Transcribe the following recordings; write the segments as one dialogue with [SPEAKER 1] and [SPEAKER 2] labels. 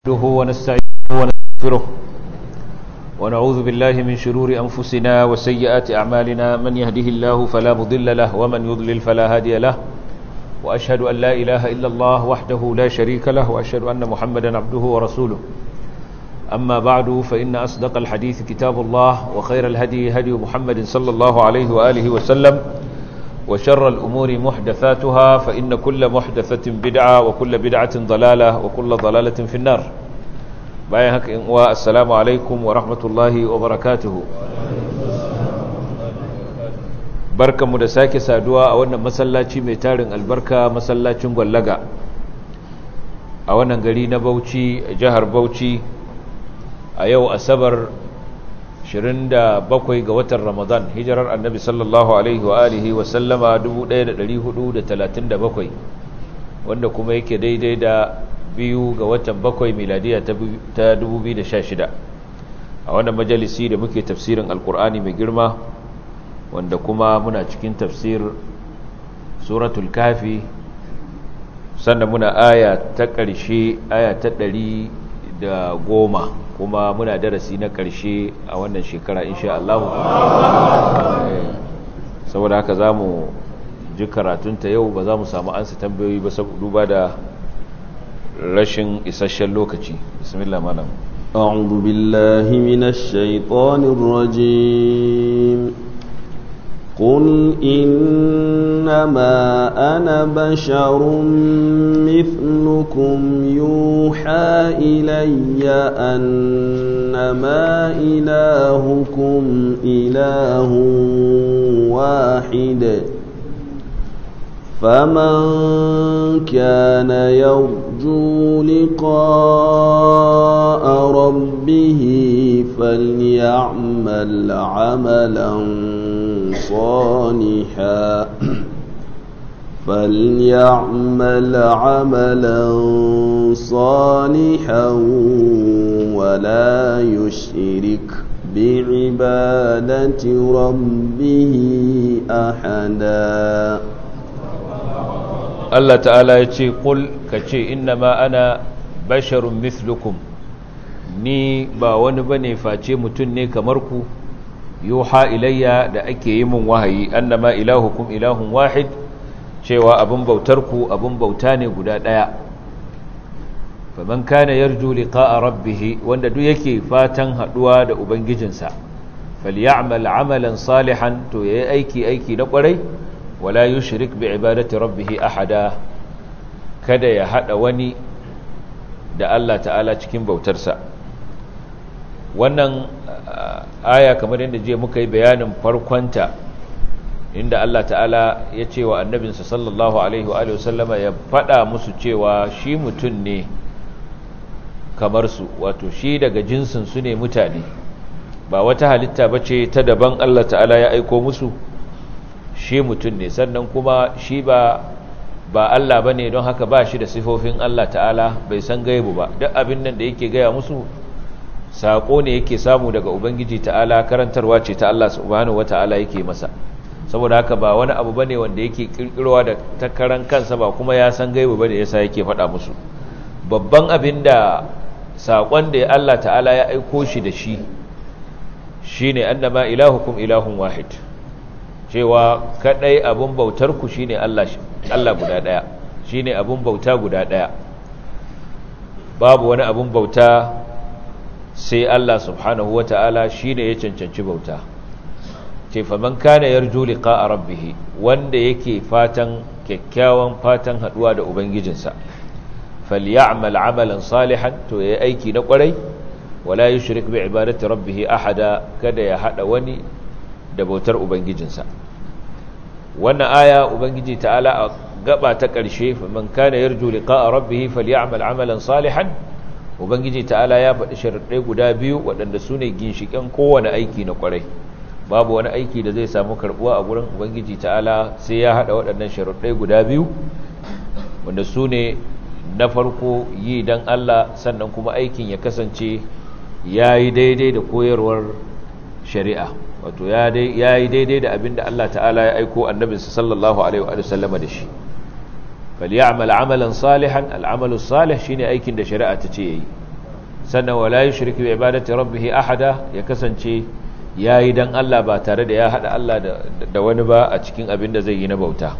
[SPEAKER 1] نحمده ونستعينه ونستغفره ونعوذ بالله من شرور أنفسنا وسيئات أعمالنا من يهده الله فلا مضل له ومن يضلل فلا هادي له وأشهد أن لا إله إلا الله وحده لا شريك له وأشهد أن محمدا عبده ورسوله أما بعد فإن أصدق الحديث كتاب الله وخير الهدي هدي محمد صلى الله عليه وآله وسلم وشر الأمور محدثاتها فإن كل محدثة بدعة وكل بدعة ضلالة وكل ضلالة في النار بايهك والسلام عليكم ورحمة الله وبركاته barkan mu da sake saduwa a wannan masallaci mai tarin albarka masallacin gwallaga a wannan gari na Bauchi jihar Bauchi a yau asabar 27 ga watan Ramadan hijirar annabi sallallahu alaihi wa alihi wa sallama 1437 wanda kuma yake daidai da biyu ga watan bakwai miladiya ta 2016 a wannan majalisi da muke tafsirin alkur'ani mai girma wanda kuma muna cikin tafsir suratul kafi sannan muna aya ta ƙarshe aya ta ɗari da goma kuma muna darasi na ƙarshe a wannan shekara insha Allah saboda haka za mu ji karatunta yau ba za mu samu ansa tambayoyi ba duba da rashin isasshen lokaci bismillah malam
[SPEAKER 2] أعوذ بالله من الشيطان الرجيم قل إنما أنا بشر مثلكم يوحى إلي أنما إلهكم إله واحد فمن كان يرجو لقاء ربه فليعمل عملا صالحا فليعمل عملا صالحا ولا يشرك بعبادة ربه أحدا
[SPEAKER 1] Allah ta'ala ya ce ƙul ka ce inna ma ana basharun mislukum ni ba wani bane face mutum ne kamar ku yuha ilayya da ake yi mun wahayi annama ilahukum ilahun wahid cewa abin bautar ku abin bauta ne guda ɗaya faman kana yarju liqa'a rabbih wanda duk yake fatan haduwa da ubangijinsa falyamal amalan salihan to yayi aiki aiki na kwarai wala yushrik bi ibadati rabbih ahada kada ya hada wani da Allah ta'ala cikin bautarsa wannan aya kamar yadda je muka yi bayanin farkonta inda Allah ta'ala ya ce wa annabinsa sallallahu alaihi wa sallama ya faɗa musu cewa shi mutum ne kamar su wato shi daga jinsin su ne mutane ba wata halitta bace ta daban Allah ta'ala ya aiko musu shi mutum ne sannan kuma shi ba ba Allah bane don haka ba shi da sifofin Allah ta'ala bai san gaibu ba duk abin nan da yake gaya musu saƙo ne yake samu daga ubangiji ta'ala karantarwa ce ta Allah subhanahu wata'ala yake masa saboda haka ba wani abu bane wanda yake kirkirowa da takaran kansa ba kuma ya san gaibu bane yasa yake faɗa musu babban abin da saƙon da Allah ta'ala ya aiko shi da shi shine annama ilahukum ilahun wahid cewa kadai abun bautar ku shine Allah Allah guda daya shine abun bauta guda daya babu wani abun bauta sai Allah subhanahu wata'ala shine ya cancanci bauta ce faman kana yarju liqa'a rabbih wanda yake fatan kyakkyawan fatan haduwa da ubangijinsa falyamal amalan salihan to yayi aiki na kwarai wala yushrik bi ibadati rabbih ahada kada ya hada wani da bautar ubangijinsa wannan aya ubangiji ta'ala a gaba ta ƙarshe faman kana yarju liqa'a rabbih falyamal amalan salihan ubangiji ta'ala ya faɗi sharaɗai guda biyu waɗanda su ne ginshiƙen kowane aiki na ƙwarai babu wani aiki da zai samu karɓuwa a gurin ubangiji ta'ala sai ya haɗa waɗannan sharaɗai guda biyu wanda su ne na farko yi don allah sannan kuma aikin ya kasance ya yi daidai da koyarwar shari'a wato ya yi daidai da abin da allah ta'ala ya aiko annabinsa sallallahu alaihi wa sallama da shi falyamal amalan salihan al'amalu salih shine aikin da shari'a ta ce yayi sannan wala yushrik bi ibadati rabbih ahada ya kasance yayi dan Allah ba tare da ya hada Allah da wani ba a cikin abin da zai yi na bauta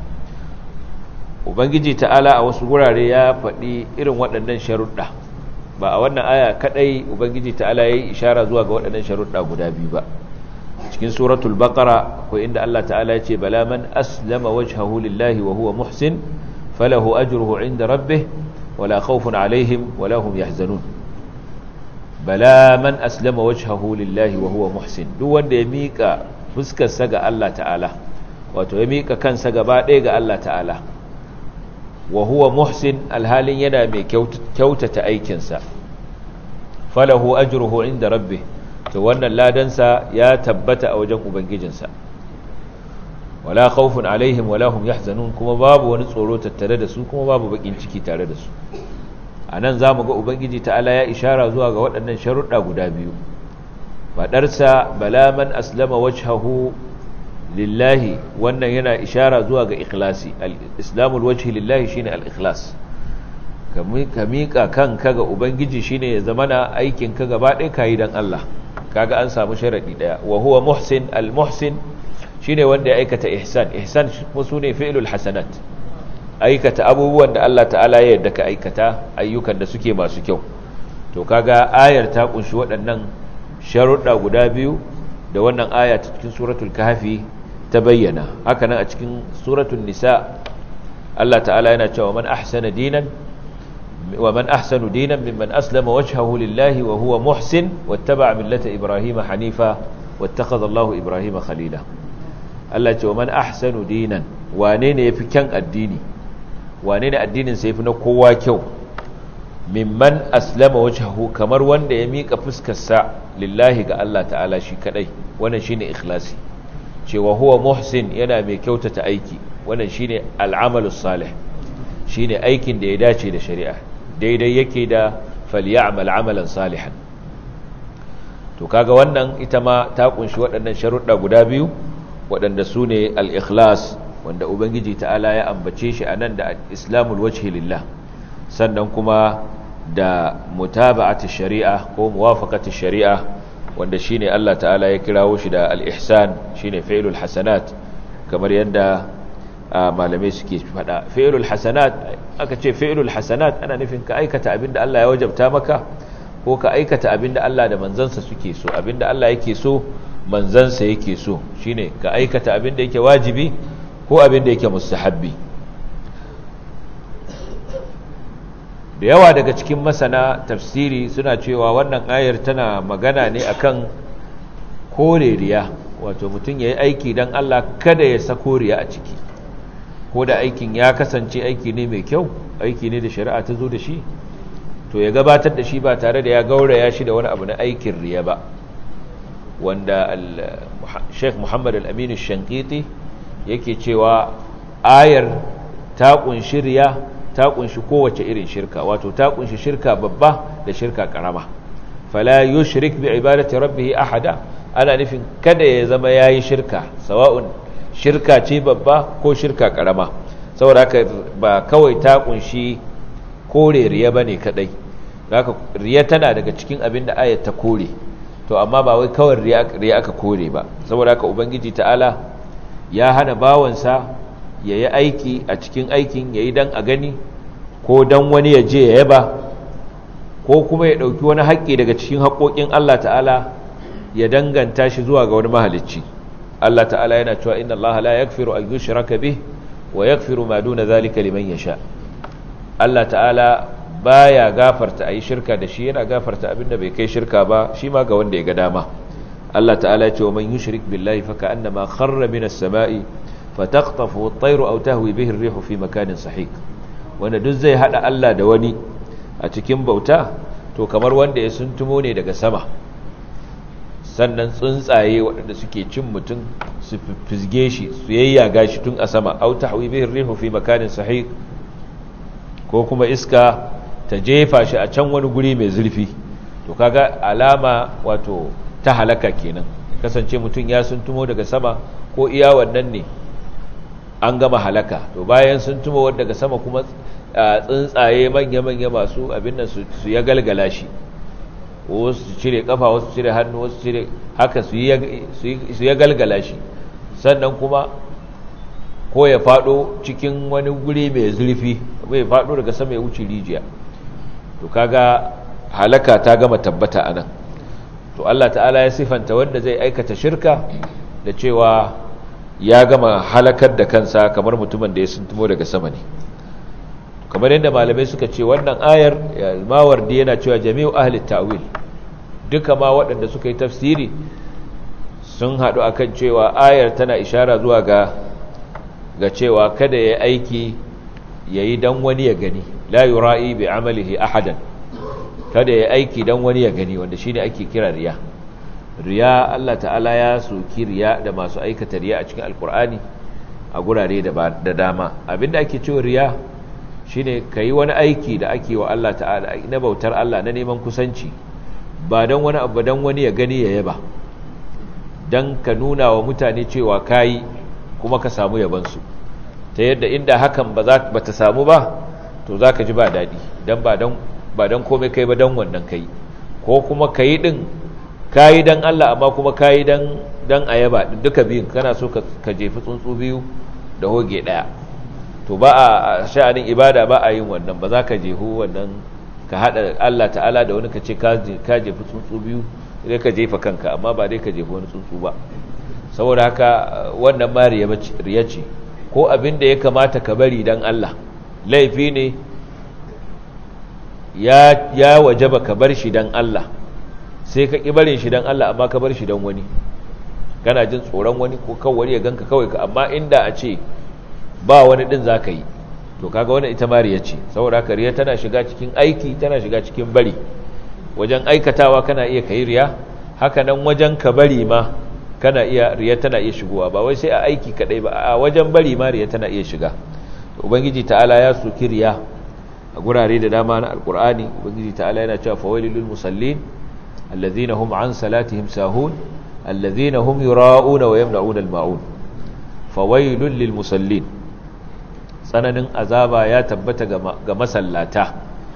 [SPEAKER 1] ubangiji ta'ala a wasu gurare ya faɗi irin waɗannan sharuɗa ba a wannan aya kadai ubangiji ta'ala yayi ishara zuwa ga waɗannan sharuɗa guda biyu ba cikin suratul baqara akwai inda Allah ta'ala ya ce bala man aslama wajhahu lillahi wa huwa muhsin falahu ajruhu 'inda rabbih wala khawfun 'alayhim wala hum yahzanun bala man aslama wajhahu lillahi wa huwa muhsin duk wanda ya mika fuskar sa ga Allah ta'ala wato ya mika kansa gaba ɗaya ga Allah ta'ala wa huwa muhsin alhalin yana mai kyautata aikinsa falahu ajruhu 'inda rabbih to wannan ladansa ya tabbata a wajen ubangijinsa wala khawfun alaihim wala hum yahzanun kuma babu wani tsoro tattare da su kuma babu bakin ciki tare da su anan zamu ga ubangiji ta'ala ya ishara zuwa ga waɗannan sharuɗa guda biyu fadarsa bala man aslama wajhahu lillahi wannan yana ishara zuwa ga ikhlasi al-islamul wajhi lillahi shine al-ikhlas ka miƙa kanka ga ubangiji shine ya zamana aikin ka gaba ɗaya kayi dan Allah kaga an samu sharadi daya wa huwa muhsin al-muhsin shine wanda ya aikata ihsan ihsan sune fi'lul hasanat aikata abubuwan da Allah ta'ala ya yarda ka aikata ayyukan da suke masu kyau to kaga ayar ta kunshi waɗannan sharuɗa guda biyu da wannan aya ta cikin suratul kahfi ta bayyana haka nan a cikin suratul nisa Allah ta'ala yana cewa man ahsana dinan ومن أحسن دينا ممن أسلم وجهه لله وهو محسن واتبع ملة إبراهيم حنيفا واتخذ الله إبراهيم خليلا التي ومن أحسن دينا وانين يفكن الديني وانين الدين سيفنا قوة كو ممن أسلم وجهه كمر وان يميك فسك الساع لله قال الله تعالى شي كدي وانا شيني إخلاصي شي وهو محسن ينا ميكوتة أيكي وانا شيني العمل الصالح shine aikin da ya dace da shari'a daidai yake da falyamal amalan salihan to kaga wannan ita ma ta kunshi waɗannan sharuɗa guda biyu waɗanda su ne al-ikhlas wanda ubangiji ta'ala ya ambace shi anan da islamul wajhi lillah sannan kuma da mutaba'ati shari'a ko muwafaqati shari'a wanda shine Allah ta'ala ya kirawo shi da al-ihsan shine fi'lul hasanat kamar yadda malamai suke fada fi'lul hasanat aka ce fi'lul hasanat ana nufin ka aikata abinda Allah ya wajabta maka ko ka aikata abinda Allah da manzansa suke so abinda Allah yake so manzansa yake so shine ka aikata abinda yake wajibi ko abinda yake mustahabbi da yawa daga cikin masana tafsiri suna cewa wannan ayar tana magana ne akan kore riya wato mutum ya yi aiki don Allah kada ya sako riya a ciki ko da aikin ya kasance aiki ne mai kyau aiki ne da shari'a ta zo da shi to ya gabatar da shi ba tare da ya gauraya shi da wani abu na aikin riya ba wanda Sheikh Muhammad Al-Amin Shankiti yake cewa ayar ta kunshi riya ta kunshi kowace irin shirka wato ta kunshi shirka babba da shirka karama fala yushrik bi ibadati rabbih ahada ana nufin kada ya zama yayi shirka sawa'un shirka ce babba ko shirka karama saboda haka ba kawai ta kunshi kore riya bane kadai haka riya tana daga cikin abin da ayat ta kore to amma ba wai kawai riya aka kore ba saboda haka ubangiji ta'ala ya hana bawansa ya yi aiki a cikin aikin ya yi don a gani ko don wani ya je ya yaba ko kuma ya ɗauki wani haƙƙi daga cikin haƙoƙin Allah ta'ala ya danganta shi zuwa ga wani mahalicci Allah ta'ala yana cewa inna Allah la yaghfiru an yushraka bih wa yaghfiru ma duna zalika liman yasha Allah ta'ala baya gafarta ayi shirka da shi yana gafarta abinda bai kai shirka ba shi ma ga wanda ya ga dama Allah ta'ala ya ce wa man yushrik billahi fa ka'annama kharra minas sama'i fataqtafu at-tayru aw tahwi bihi ar-rihu fi makanin sahik wanda duk zai hada Allah da wani a cikin bauta to kamar wanda ya suntumo ne daga sama sannan tsuntsaye waɗanda suke cin mutum su fizge shi su yayyaga shi tun a sama aw tahwi bihi ar-rihu fi makanin sahik ko kuma iska ta jefa shi a can wani guri mai zurfi to kaga alama wato ta halaka kenan kasance mutum ya suntumo daga sama ko iya wannan ne an gama halaka to bayan sun tumo daga sama kuma tsuntsaye manya-manya masu abin nan su ya galgala shi wasu su cire kafa wasu su cire hannu wasu cire haka su ya galgala shi sannan kuma ko ya fado cikin wani guri mai zurfi bai fado daga sama ya wuce rijiya to kaga halaka ta gama tabbata anan to Allah ta'ala ya sifanta wanda zai aikata shirka da cewa ya gama halakar da kansa kamar mutumin da ya suntumo daga sama ne kamar yadda malamai suka ce wannan ayar mawardi yana cewa jami'u ahli ta'wil duka ma waɗanda suka yi tafsiri sun haɗu akan cewa ayar tana ishara zuwa ga ga cewa kada ya aiki yayi dan wani ya gani la yura'i bi amalihi ahadan kada ya aiki dan wani ya gani wanda shine ake kira riya riya Allah ta'ala ya soki riya da masu aikata riya a cikin alkur'ani a gurare da dama abinda ake cewa riya shine yi wani aiki da ake wa Allah ta'ala na bautar Allah na neman kusanci ba dan wani abu dan wani ya gani ya yaba dan ka nuna wa mutane cewa kayi kuma ka samu yabansu ta yadda inda hakan ba za ta samu ba to za ka ji ba daɗi dan ba dan ba dan komai kai ba dan wannan kai ko kuma kayi din kayi dan Allah amma kuma kayi dan dan ayaba duka biyun kana so ka jefi tsuntsu biyu da hoge daya to ba a sha'anin ibada ba a yin wannan ba za ka jehu wannan ka hada Allah ta'ala da wani ka ce ka jefi tsuntsu biyu sai ka jefa kanka amma ba dai ka jefi wani tsuntsu ba saboda haka wannan ma riya ce ko abin da ya kamata ka bari dan Allah laifi ne ya ya wajaba ka bar shi dan Allah sai ka ƙi barin shi don Allah amma ka bar shi don wani kana jin tsoron wani ko kan wani ya ganka kawai ka amma inda a ce ba wani ɗin za ka yi to kaga wani ita mariya ce saboda haka riya tana shiga cikin aiki tana shiga cikin bari wajen aikatawa kana iya ka yi riya haka nan wajen ka bari ma kana iya riya tana iya shigowa ba wai sai a aiki kaɗai ba a wajen bari ma riya tana iya shiga ubangiji ta'ala ya soki riya a gurare da dama na alkur'ani ubangiji ta'ala yana cewa fawailul musallin الذين هم عن صلاتهم ساهون الذين هم يراءون ويمنعون الماعون فويل للمصلين tsananin azaba ya tabbata ga masallata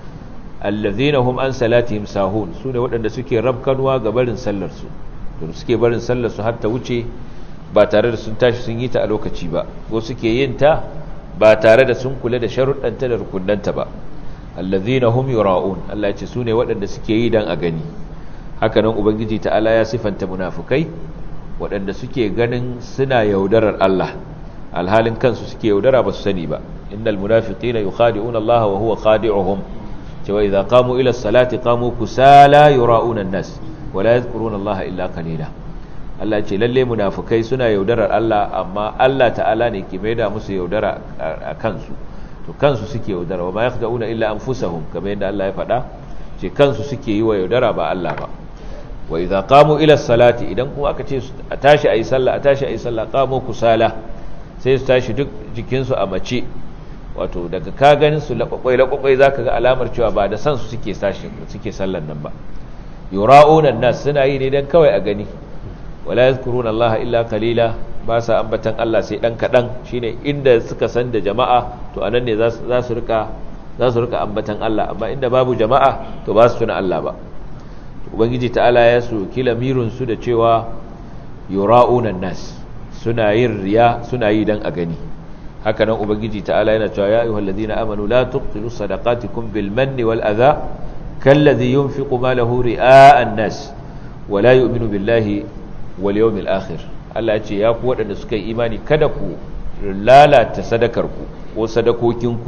[SPEAKER 1] allazina hum an salatihim sahun sune waɗanda suke rabkanwa ga barin sallar su to suke barin sallar su har ta wuce ba tare da sun tashi sun yi ta a lokaci ba ko suke yin ta ba tare da sun kula da sharuɗanta da rukunnanta ba allazina hum yura'un Allah ya ce sune waɗanda suke yi dan a gani hakanan ubangiji ta'ala ya sifanta munafukai waɗanda suke ganin suna yaudarar Allah alhalin kansu suke yaudara ba su sani ba innal munafiqina yukhadi'una Allah wa huwa khadi'uhum cewa idza qamu ila as-salati qamu kusala yura'una an-nas wa la yadhkuruna Allah illa qalila Allah ce lalle munafukai suna yaudarar Allah amma Allah ta'ala ne ke maida musu yaudara a kansu to kansu suke yaudara wa ma yakhda'una illa anfusahum kamar yadda Allah ya faɗa ce kansu suke yi wa yaudara ba Allah ba wa idza qamu ila salati idan kuma aka ce a tashi ayi sallah a tashi ayi sallah qamu kusala sai su tashi duk jikin su a mace wato daga ka ganin su laƙwaƙwai laƙwaƙwai zaka ga alamar cewa ba da san su suke tashi suke sallan nan ba yura'una nas suna yi ne dan kawai a gani wala yazkuruna Allah illa qalila ba sa ambatan Allah sai dan kadan shine inda suka san da jama'a to anan ne za su rika za su rika ambatan Allah amma inda babu jama'a to ba su tuna Allah ba ubangiji ta'ala ya soki lamirin su da cewa yura'una nas suna yin riya suna yi dan a gani haka nan ubangiji ta'ala yana cewa ya ayyuhal ladina amanu la tubtilu sadaqatikum bil manni wal adha kalladhi yunfiqu malahu ri'a an-nas wa la yu'minu billahi wal yawmil akhir Allah ya ce ya ku waɗanda suka yi imani kada ku lalata sadakarku ko sadakokinku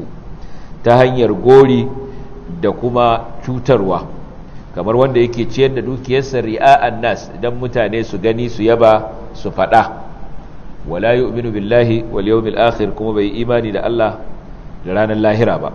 [SPEAKER 1] ta hanyar gori da kuma cutarwa kamar wanda yake ciyar da dukiyarsa ri'a'an nas idan mutane su gani su yaba su fada wala yu'minu billahi wal yawmil akhir kuma bai imani da Allah da ranar lahira ba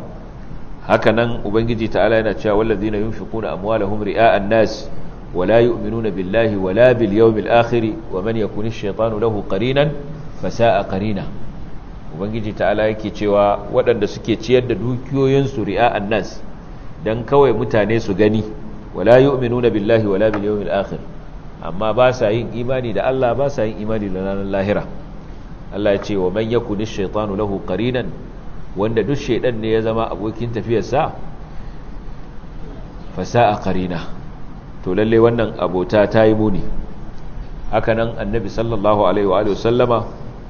[SPEAKER 1] haka nan ubangiji ta'ala yana cewa wallazina yunfiquna amwalahum ri'a'an nas wala yu'minuna billahi wala bil yawmil akhir wa man yakun ash-shaytanu lahu qarinan fasa'a qarina ubangiji ta'ala yake cewa waɗanda suke ciyar da dukiyoyinsu ri'a'an nas dan kawai mutane su gani wala yu'minuna billahi wala bil yawmil akhir amma ba sa yin imani da Allah ba sa yin imani da ranar lahira Allah ya ce wa man yakuni ash-shaytanu lahu qarinan wanda duk shaydan ne ya zama abokin tafiyarsa fasa'a qarina to lalle wannan abota ta yi muni hakanan annabi sallallahu alaihi wa sallama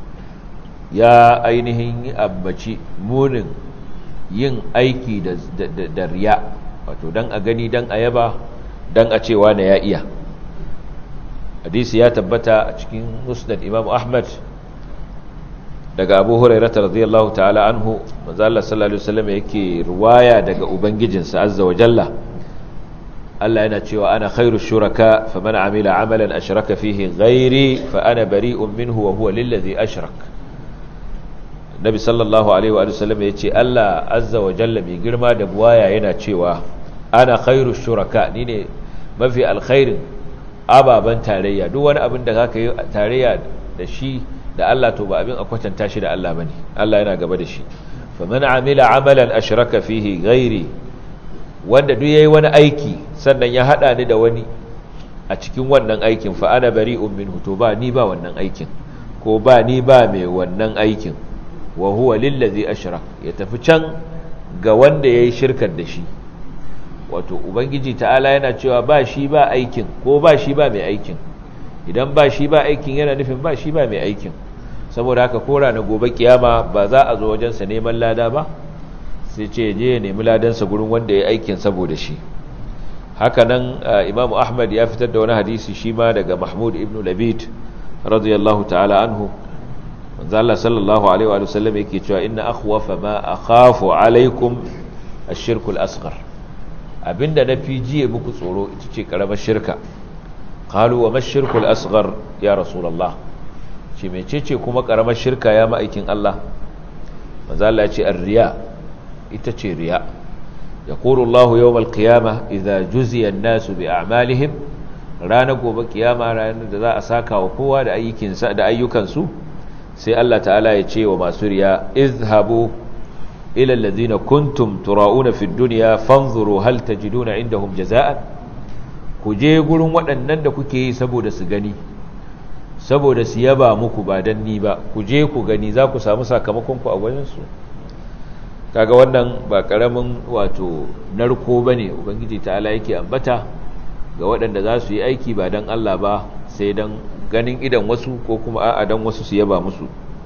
[SPEAKER 1] ya ainihin abbaci munin yin aiki da riya wato dan a gani dan a yaba dan a cewa na ya iya hadisi ya tabbata a cikin musnad imam ahmad daga abu hurairata radiyallahu ta'ala anhu manzo Allah sallallahu alaihi wasallam yake ruwaya daga ubangijinsa azza wa jalla Allah yana cewa ana khairu shuraka faman amila amalan ashraka fihi ghairi fa ana bari'un minhu wa huwa lillazi ashrak Nabi sallallahu alaihi wa sallam yace Allah azza wa jalla mai girma da buwaya yana cewa ana khairu shuraka ni ne mafi alkhairin ababan tarayya duk wani abin da zaka yi tarayya da shi da Allah to ba abin a kwatanta shi da Allah bane Allah yana gaba da shi faman amila amalan ashraka fihi ghairi wanda duk yayi wani aiki sannan ya hada ni da wani a cikin wannan aikin fa ana bari'un minhu to ba ni ba wannan aikin ko ba ni ba mai wannan aikin wa huwa lillazi ashrak ya tafi can ga wanda yayi shirkar da shi wato ubangiji ta'ala yana cewa ba shi ba aikin ko ba shi ba mai aikin idan ba shi ba aikin yana nufin ba shi ba mai aikin saboda haka kora na gobe kiyama ba za a zo wajensa neman lada ba sai ce je ya nemi ladansa gurin wanda ya aikin saboda shi haka nan imamu ahmad ya fitar da wani hadisi shi ma daga mahmud ibn labid radiyallahu ta'ala anhu manzo Allah sallallahu alaihi wa sallam yake cewa inna akhwafa ma akhafu alaikum ash-shirku al-asghar abinda na fi jiye muku tsoro ita ce karamar shirka qalu wa mash-shirku al-asghar ya rasulullah ce mecece kuma karamar shirka ya ma'aikin Allah manzo Allah ya ce ar-riya ita ce riya yaqulu Allah yawm al-qiyamah idza juziya an-nasu bi a'malihim ranar gobe kiyama ranar da za a saka wa kowa da ayyukansa da ayyukansu sai Allah ta'ala ya ce wa masu riya izhabu ila alladhina kuntum tura'una fid dunya fanzuru hal tajiduna indahum jaza'an ku je gurin waɗannan da kuke yi saboda su gani saboda su yaba muku ba dan ni ba ku je ku gani za ku samu sakamakon ku a wajen su kaga wannan ba karamin wato narko bane ubangiji ta'ala yake ambata ga waɗanda za su yi aiki ba dan Allah ba sai dan ganin idan wasu ko kuma a'a dan wasu su yaba musu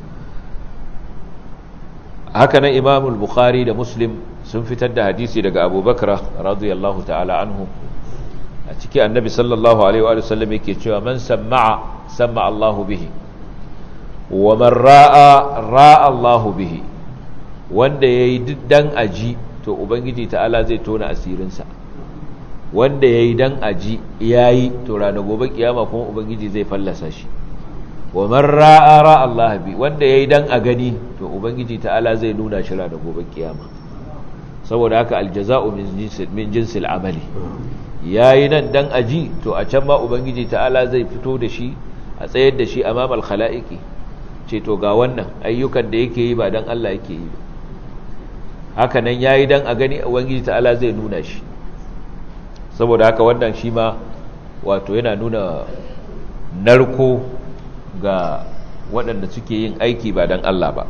[SPEAKER 1] haka nan imamul bukhari da muslim sun fitar da hadisi daga abubakar radiyallahu ta'ala anhu a ciki annabi sallallahu alaihi wa sallam yake cewa man sama'a sama Allahu bihi wa man ra'a ra'a Allahu bihi wanda yayi dan aji to ubangiji ta'ala zai tona asirinsa wanda yayi dan aji yayi to ranar gobe kiyama kuma ubangiji zai fallasa shi wa man ra'a ra'a Allah bi wanda yayi dan a gani to ubangiji ta'ala zai nuna shi ranar gobe kiyama saboda haka aljaza'u min jinsil min jinsil amali yayi nan dan aji to a can ma ubangiji ta'ala zai fito da shi a tsayar da shi amamal khalaiqi ce to ga wannan ayyukan da yake yi ba dan Allah yake yi ba haka nan yayi dan a gani ubangiji ta'ala zai nuna shi saboda haka wannan shi ma wato yana nuna narko ga waɗanda suke yin aiki ba don Allah ba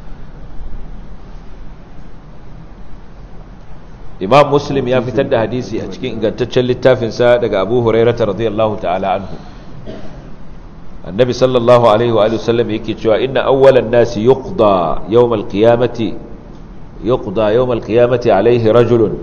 [SPEAKER 1] imam muslim ya fitar da hadisi a cikin ingantaccen littafinsa daga abu hurairata radiyallahu ta'ala anhu annabi sallallahu alaihi wa sallam yake cewa inna awwalan nasi yuqda yawmal qiyamati yuqda yawmal qiyamati alaihi rajulun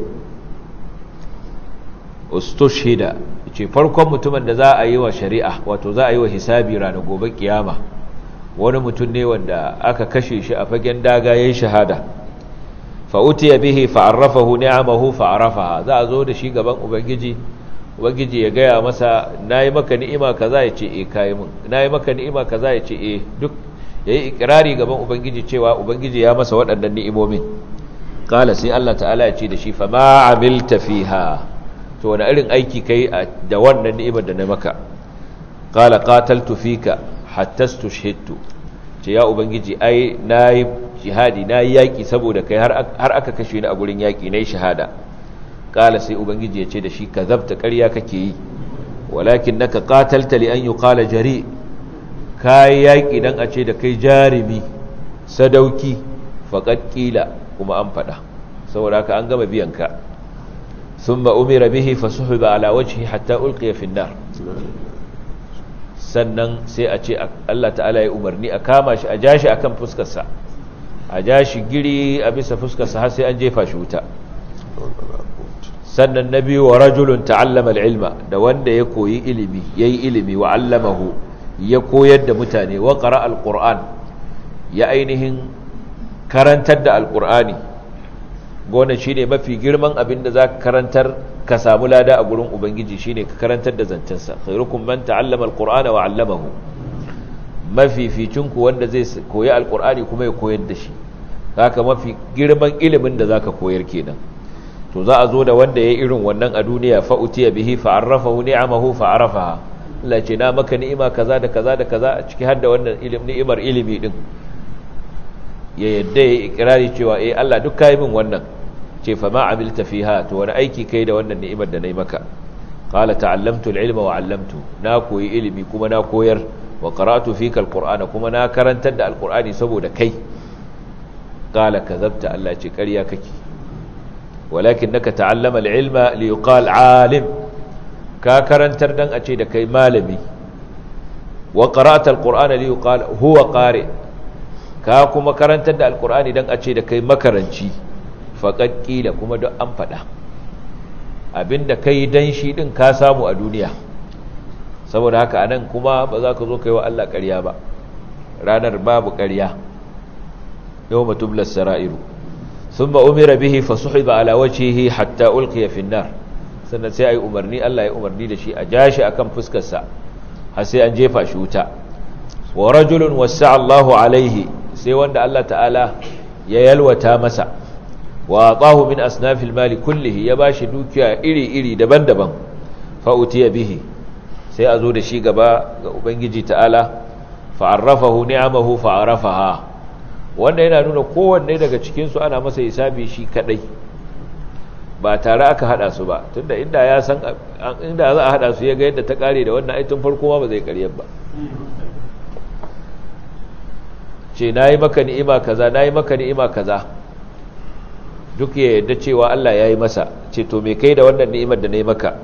[SPEAKER 1] ustushhida ce farkon mutumin da za a yi wa shari'a wato za a yi wa hisabi ranar gobe kiyama wani mutum ne wanda aka kashe shi a fagen daga yayin shahada fa utiya bihi fa arrafahu ni'amahu fa arafaha za a zo da shi gaban ubangiji ubangiji ya gaya masa nayi maka ni'ima kaza ya ce eh kai mun nayi maka ni'ima kaza ya ce eh duk yayi ikrari gaban ubangiji cewa ubangiji ya masa waɗannan ni'imomin qala sai Allah ta'ala ya ce da shi fa ma amilta fiha to wani irin aiki kai da wannan ni'imar da na maka qala qataltu fika hatta stushhidtu ce ya ubangiji ai nayi jihadi nayi yaki saboda kai har har aka kashe ni a gurin yaki nayi shahada qala sai ubangiji ya ce da shi kazabta ƙarya kake yi walakinnaka qatalta li an yuqala jari kai yaki dan a ce da kai jarimi sadauki faqad qila kuma an fada saboda haka an gama biyan ka thumma umira bihi fasuhiba ala wajhi hatta ulqiya fi an-nar sannan sai a ce Allah ta'ala ya umarni a kama shi a jashi akan fuskarsa a jashi giri a bisa fuskarsa har sai an jefa shi wuta sannan na biyu wa rajulun ta'allama al-ilma da wanda ya koyi ilimi yayi ilimi wa 'allamahu ya koyar da mutane wa qara al-qur'an ya ainihin karantar da al-qur'ani gona shine mafi girman abin da zaka karantar ka samu lada a gurin ubangiji shine ka karantar da zancensa khairukum man ta'allama al-qur'ana wa 'allamahu mafificinku wanda zai koyi al-qur'ani kuma ya koyar da shi haka mafi girman ilimin da zaka koyar kenan to za a zo da wanda ya yi irin wannan a duniya fa'utiya bihi fa'arrafahu ni'amahu fa'arafaha Allah ce na maka ni'ima kaza da kaza da kaza a ciki har da wannan ni'imar ilimi din ya yadda ya ikirari cewa eh Allah duk kai min wannan ce fa ma amilta fiha to wani aiki kai da wannan ni'imar da nayi maka qala ta'allamtu al-ilma wa 'allamtu na koyi ilimi kuma na koyar wa qara'tu fika al-qur'ana kuma na karantar da al-qur'ani saboda kai qala kadhabta Allah ce ƙarya kake ولكنك تعلم العلم ليقال عالم ka karantar dan a ce da kai malami wa qara'ata alqur'ana liyuqal huwa qari ka kuma karantar da alqur'ani dan a ce da kai makaranci faqad qila kuma duk an fada abinda kai dan shi din ka samu a duniya saboda haka anan kuma ba za ka zo kai wa Allah ƙarya ba ranar babu ƙarya yawma tublas sara'iru ثم أمر به فسحب على وجهه حتى ألقي في النار sannan sai ayi umarni Allah ya umarni da shi a jashi akan fuskarsa har sai an jefa shi wuta wa rajulun wasa Allahu alaihi sai wanda Allah ta'ala ya yalwata masa wa atahu min asnafil mali kullihi ya bashi dukiya iri-iri daban-daban fa utiya bihi sai a zo da shi gaba ga ubangiji ta'ala fa arrafahu ni'amahu fa arafaha wanda yana nuna kowanne daga cikinsu ana masa hisabi shi kadai ba tare aka hada su ba tunda inda ya san inda za a hada su ya ga yadda ta kare da wannan aitin farko ma ba zai karyar ba ce nayi maka ni'ima kaza nayi maka ni'ima kaza duk ya yadda cewa Allah yayi masa ce to me kai da wannan ni'imar da nayi maka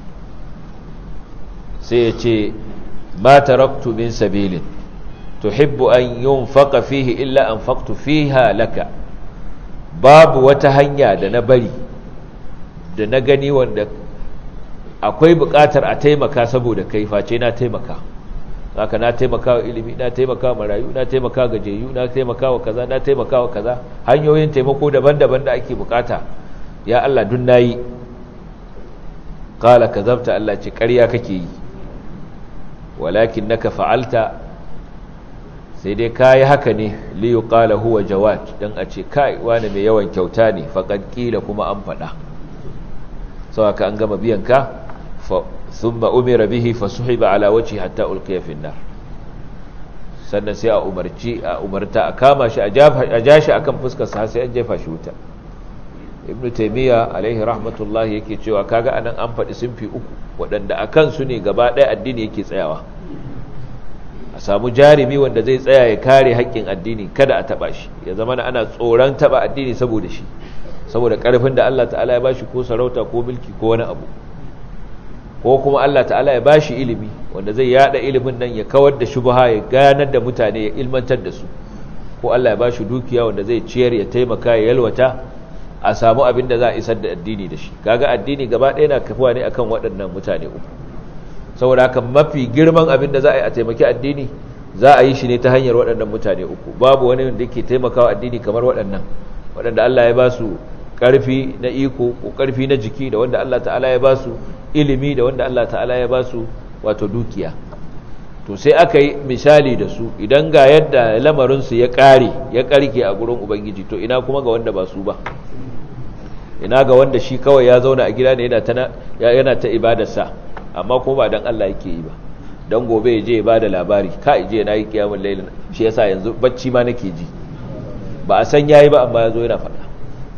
[SPEAKER 1] sai ya ce ma taraktu min sabilin tuhibbu an yunfaqa fihi illa anfaqtu fiha laka babu wata hanya da na bari da na gani wanda akwai buƙatar a taimaka saboda kai face na taimaka haka na taimaka wa ilimi na taimaka wa marayu na taimaka wa gajeyu na taimaka wa kaza na taimaka wa kaza hanyoyin taimako daban-daban da ake bukata ya Allah dun nayi qala kazabta Allah ce ƙarya kake yi walakin naka fa'alta sai dai kayi haka ne liyu qala huwa jawad dan a ce kai wani mai yawan kyauta ne faqad qila kuma an fada sau haka an gama biyan ka thumma umira bihi fasuhiba ala wajhi hatta ulqiya fi nar sannan sai a umarci a umarta a kama shi a jashi akan fuskar sa sai an jefa shi wuta ibnu taymiya alaihi rahmatullahi yake cewa kaga anan an faɗi sunfi uku waɗanda akan su ne gaba ɗaya addini yake tsayawa a samu jarumi wanda zai tsaya ya kare haƙƙin addini kada a taɓa shi ya zama ana tsoron taɓa addini saboda shi saboda ƙarfin da Allah ta'ala ya bashi ko sarauta ko mulki ko wani abu ko kuma Allah ta'ala ya bashi ilimi wanda zai yada ilimin nan ya kawar da shubha ya ganar da mutane ya ilmantar da su ko Allah ya bashi dukiya wanda zai ciyar ya taimaka ya yalwata a samu abin da za a isar da addini da shi kaga addini gaba ɗaya na kafuwa ne akan waɗannan mutane uku saboda haka mafi girman abin da za a yi a taimaki addini za a yi shi ne ta hanyar waɗannan mutane uku babu wani wanda yake taimakawa addini kamar waɗannan waɗanda Allah ya ba su ƙarfi na iko ko ƙarfi na jiki da wanda Allah ta'ala ya ba su ilimi da wanda Allah ta'ala ya ba su wato dukiya to sai aka yi misali da su idan ga yadda lamarinsu ya ƙare ya ƙarke a gurin ubangiji to ina kuma ga wanda ba su ba ina ga wanda shi kawai ya zauna a gida ne yana ta ibadarsa amma kuma ba don Allah yake yi ba don gobe ya je ya bada labari ka je na yi kiyamun lailin shi yasa yanzu bacci ma nake ji ba a san yayi ba amma ya zo yana faɗa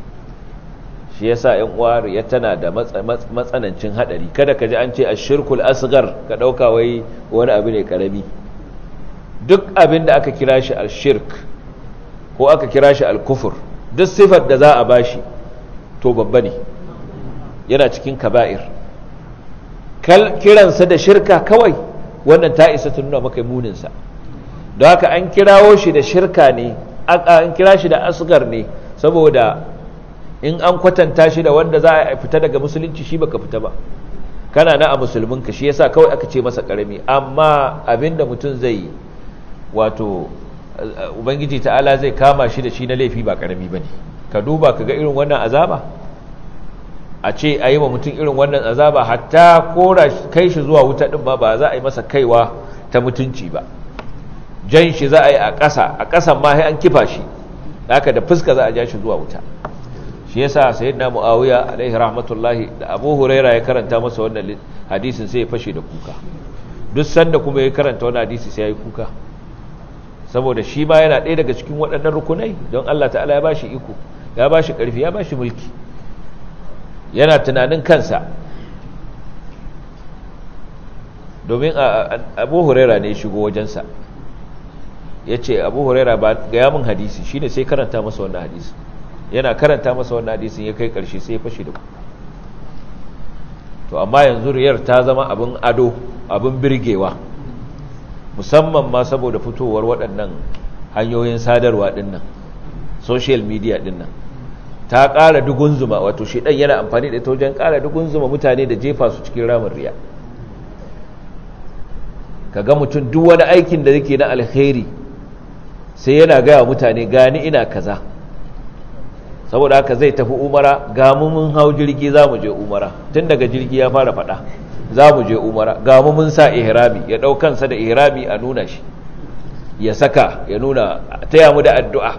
[SPEAKER 1] shi yasa yan uwa ya tana da matsanancin hadari kada ka ji an ce ashirkul asghar ka dauka wai wani abu ne karami duk abin da aka kira shi ashirk ko aka kira shi alkufur duk sifar da za a bashi to babba ne yana cikin kaba'ir kiransa da shirka kawai wannan ta isa ta nuna maka muninsa don haka an kirawo shi da shirka ne an kira shi da asgar ne saboda in an kwatanta shi da wanda za a fita daga musulunci shi baka fita ba kana na a musulminka shi yasa kawai aka ce masa karami amma abinda mutum zai yi wato ubangiji ta'ala zai kama shi da shi na laifi ba karami bane ka duba ka ga irin wannan azaba a ce a yi wa mutum irin wannan azaba hatta kora kai shi zuwa wuta ɗin ba ba za a yi masa kaiwa ta mutunci ba jan shi za a yi a ƙasa a ƙasan ma an kifa shi haka da fuska za a ja shi zuwa wuta shi yasa sayyidina muawiya alaihi rahmatullahi da abu huraira ya karanta masa wannan hadisin sai ya fashe da kuka duk sanda kuma ya karanta wannan hadisi sai ya yi kuka saboda shi ma yana ɗaya daga cikin waɗannan rukunai don Allah ta'ala ya bashi iko ya bashi ƙarfi ya bashi mulki yana tunanin kansa domin abu huraira ne shigo wajensa ya ce abu huraira ba ga yamin hadisi shi ne sai karanta masa wannan hadisi yana karanta masa wannan hadisin ya kai karshe sai ya fashe da ku to amma yanzu riyar ta zama abin ado abin birgewa musamman ma saboda fitowar waɗannan hanyoyin sadarwa ɗinnan social media ɗinnan ta ƙara dugun zuma wato shi ɗan yana amfani da ita wajen ƙara dugun zuma mutane da jefa su cikin ramin riya ka ga mutum duk wani aikin da yake na alkhairi sai yana gaya mutane gani ina kaza saboda haka zai tafi umara ga mu mun hau jirgi za mu je umara tun daga jirgi ya fara faɗa za mu je umara ga mu mun sa ihrami ya ɗau kansa da ihrami a nuna shi ya saka ya nuna taya mu da addu'a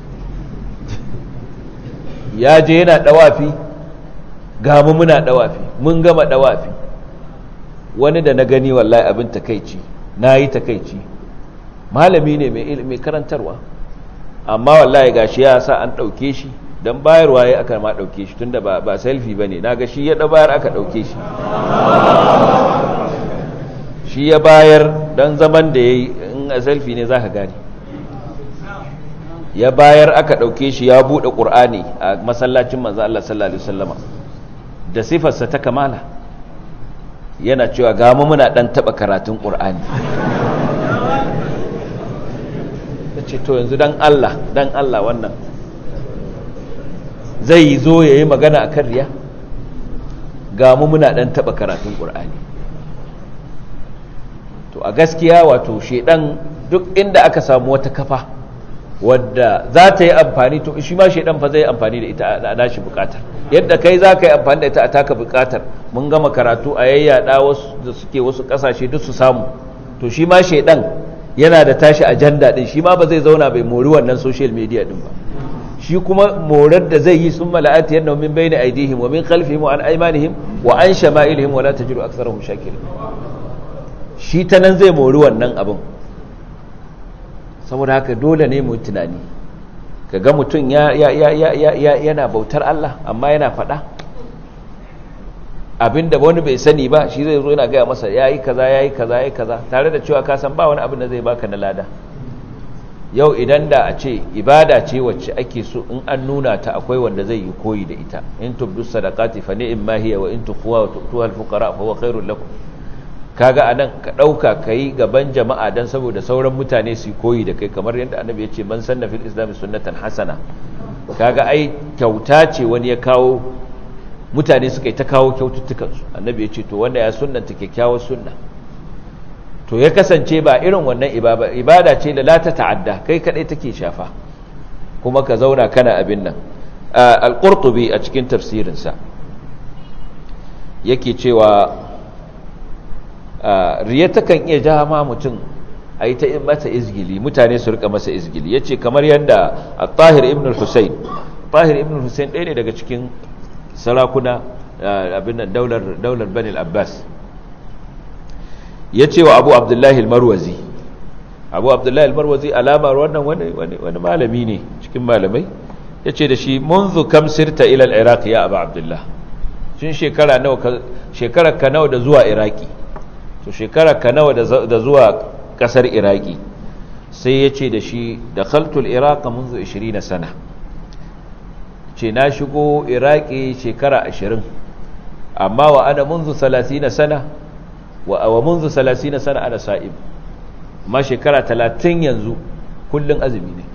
[SPEAKER 1] ya je yana ɗawafi ga mu muna ɗawafi mun gama ɗawafi wani da na gani wallahi abin takaici na yi takaici malami ne mai karantarwa amma wallahi gashi ya sa an ɗauke shi don bayarwa ya aka ma ɗauke shi tunda ba, ba selfie ba ne na ga shi ya bayar aka ɗauke shi shi ya bayar don zaman da ya yi in a selfie ne za ka gani ya bayar aka ɗauke shi ya buɗe ƙur'ani a masallacin manzo Allah sallallahu Alaihi wasallama da sifarsa ta kamala yana cewa gama muna ɗan taɓa karatun ƙur'ani ta ce to yanzu dan Allah dan Allah wannan zai zo ya yi magana a kan riya ga mu muna ɗan taɓa karatun ƙur'ani to a gaskiya wato shaidan duk inda aka samu wata kafa wadda za ta yi amfani to shi ma shaidan fa zai amfani da ita a nashi bukatar yadda kai za ka yi amfani da ita a taka bukatar mun gama karatu a yayyada wasu da suke wasu kasashe duk su samu to shi ma shaidan yana da tashi ajanda din shi ma ba zai zauna bai mori wannan social media din ba shi kuma morar da zai yi sun mala'ati yadda min bayni aidihim wa min khalfihim wa an aymanihim wa an shama'ilihim wa la tajidu aktharahum shakirin shi ta nan zai mori wannan abin saboda haka dole ne mu tunani kaga mutum ya ya ya ya ya yana bautar Allah amma yana faɗa abinda wani bai sani ba shi zai zo yana gaya masa yayi kaza yayi kaza yayi kaza tare da cewa ka san ba wani abin da zai baka na lada yau idan da a ce ibada ce wacce ake so in an nuna ta akwai wanda zai yi koyi da ita in tubdu sadaqati fa ni'ma hiya wa in tukhwa wa tu'tuha al-fuqara fa huwa khairul lakum kaga anan ka dauka kai gaban jama'a dan saboda sauran mutane su koyi da kai kamar yadda annabi ya ce man sanna fil islam sunnatan hasana kaga ai kyauta ce wani ya kawo mutane suka yi ta kawo kyaututtukan su annabi ya ce to wanda ya sunnanta kyakkyawar sunna to ya kasance ba irin wannan ibada ce da la ta ta'adda kai kadai take shafa kuma ka zauna kana abin nan al-qurtubi a cikin tafsirinsa yake cewa riya takan iya ja ma mutum a yi ta mata izgili mutane su rika masa izgili ya ce kamar yadda a tahir ibn al-husayn tahir ibn al-husayn ɗaya ne daga cikin sarakuna abin nan daular banil abbas ya ce wa abu abdullahi al-marwazi abu abdullahi al-marwazi alamar wannan wani malami ne cikin malamai ya ce da shi munzu kam sirta ilal iraq ya abu abdullah shin shekara ka nawa da zuwa iraki to shekara ka nawa da zuwa kasar iraki sai ya ce da shi da khaltul iraq munzu 20 sana ce na shigo iraki shekara 20 amma wa ana munzu 30 sana wa wa munzu 30 sana ana sa'im ma shekara 30 yanzu kullun azumi ne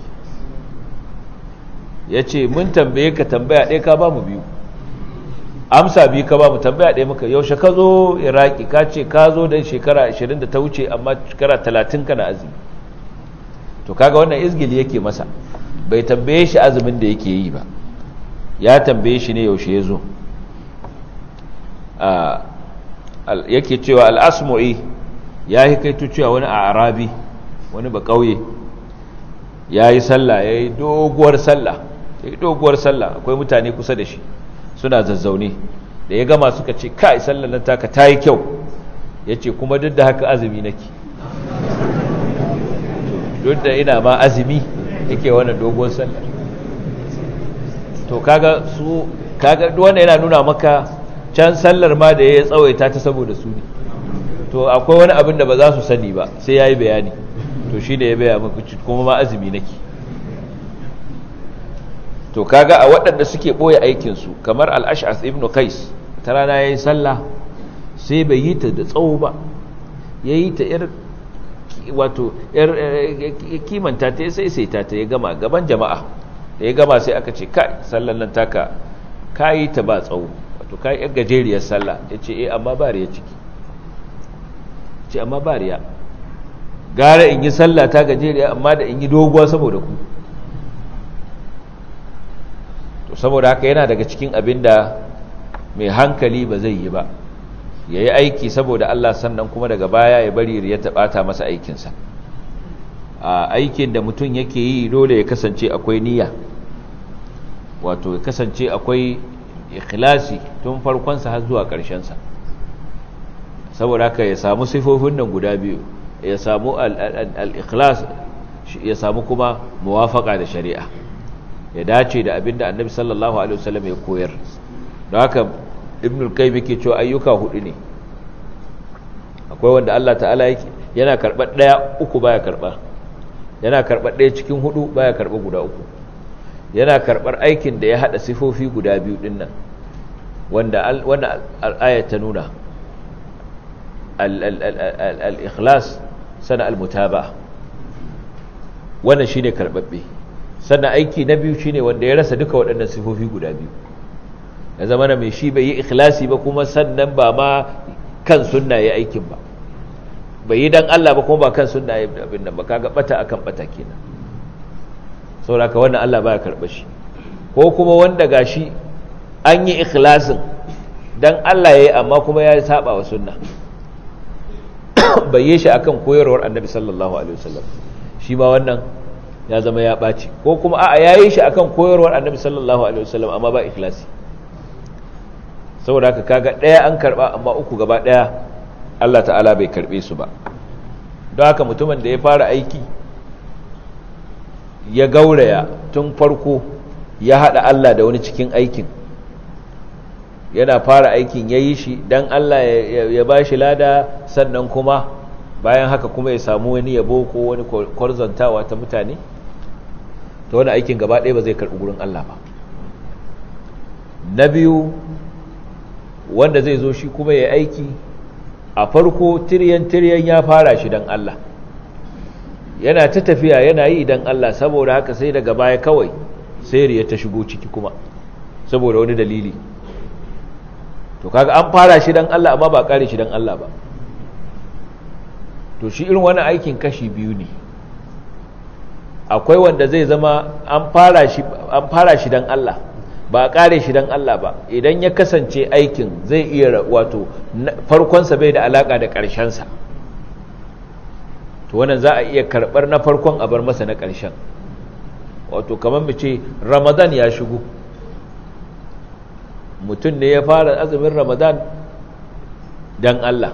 [SPEAKER 1] yace mun tambaye ka tambaya ɗaya ka ba mu biyu amsa biyu ka ba mu tambaya ɗaya muka yaushe ka zo iraki ka ce ka zo don shekara 20 da ta wuce amma shekara 30 kana azumi to kaga wannan izgili yake masa bai tambaye shi azumin da yake yi ba ya tambaye shi ne yaushe ya zo yake cewa al'asmu'i ya yi kaito cewa wani a arabi wani ba ƙauye ya yi sallah ya yi doguwar sallah ya yi doguwar sallah akwai mutane kusa da shi suna zazzaune da ya gama suka ce kai sallar nan taka ta yi kyau ya ce kuma duk da haka azumi nake duk da ina ma azumi yake wannan dogon sallar to kaga su kaga wanda yana nuna maka can sallar ma da ya tsawaita ta saboda su ne to akwai wani abin da ba za su sani ba sai ya yi bayani to shi da ya baya maka kuma ma azumi nake to kaga a waɗanda suke ɓoye aikinsu kamar al'ash'as ibn kais ta rana ya yi sallah sai bai yi ta da tsawo ba ya yi ta ‘yar wato ‘yar kimanta ta sai sai ta ta ya gama gaban jama'a da ya gama sai aka ce kai sallan nan taka ka yi ta ba tsawo wato ka yi ‘yar gajeriyar sallah ya ce eh amma ba riya ciki ce amma ba riya gara in yi sallah ta gajeriya amma da in yi doguwa saboda ku to saboda haka yana daga cikin abin da mai hankali ba zai yi ba ya yi aiki saboda Allah sannan kuma daga baya ya bari ya taɓata masa aikinsa a aikin da mutum yake yi dole ya kasance akwai niyya wato ya kasance akwai ikhlasi tun farkonsa har zuwa ƙarshensa saboda haka ya samu sifofin nan guda biyu ya samu al-ikhlas ya samu kuma muwafaka da shari'a ya dace da abinda annabi sallallahu alaihi wasallam ya koyar don haka ibnul qayyim yake cewa ayyuka hudu ne akwai wanda Allah ta'ala yake yana karbar daya uku baya karba yana karbar daya cikin hudu baya karba guda uku yana karbar aikin da ya hada sifofi guda biyu din nan wanda wannan ayat ta nuna al-ikhlas sana al-mutaba'a wannan shine karbabbe sannan aiki na biyu shine wanda ya rasa duka waɗannan sifofi guda biyu ya zama na mai shi bai yi ikhlasi ba kuma sannan ba ma kan sunna ya aikin ba bai yi dan Allah ba kuma ba kan sunna ya abin nan ba kaga bata akan bata kenan saboda ka wannan Allah baya karɓa shi ko kuma wanda gashi an yi ikhlasin dan Allah yayi amma kuma ya saba wa sunna bai yi shi akan koyarwar Annabi sallallahu alaihi wasallam shi ma wannan ya zama ya ɓaci ko kuma a'a ya yi shi akan koyarwar annabi sallallahu alaihi wasallam amma ba ikhlasi saboda haka kaga ɗaya an karɓa amma uku gaba ɗaya Allah ta'ala bai karɓe su ba don haka mutumin da ya fara aiki ya gauraya tun farko ya haɗa Allah da wani cikin aikin yana fara aikin ya yi shi don Allah ya ba shi lada sannan kuma bayan haka kuma ya samu wani yabo ko wani kwarzantawa ta mutane ta wani aikin gaba ɗaya ba zai karɓi gurin Allah ba na biyu wanda zai zo shi kuma ya aiki a farko tiryan-tiryan ya fara shi don Allah yana ta tafiya yana yi don Allah saboda haka sai daga baya kawai sai riya ta shigo ciki kuma saboda wani dalili to kaga an fara shi don Allah amma ba kare shi don Allah ba to shi irin wani aikin kashi biyu ne akwai wanda zai zama an fara shi an fara shi dan Allah ba a kare shi dan Allah ba idan ya kasance aikin zai iya wato farkon sa bai da alaka da ƙarshen sa to wannan za a iya karbar na farkon a bar masa na ƙarshen wato kamar mu ce Ramadan ya shigo mutum ne ya fara azumin Ramadan dan Allah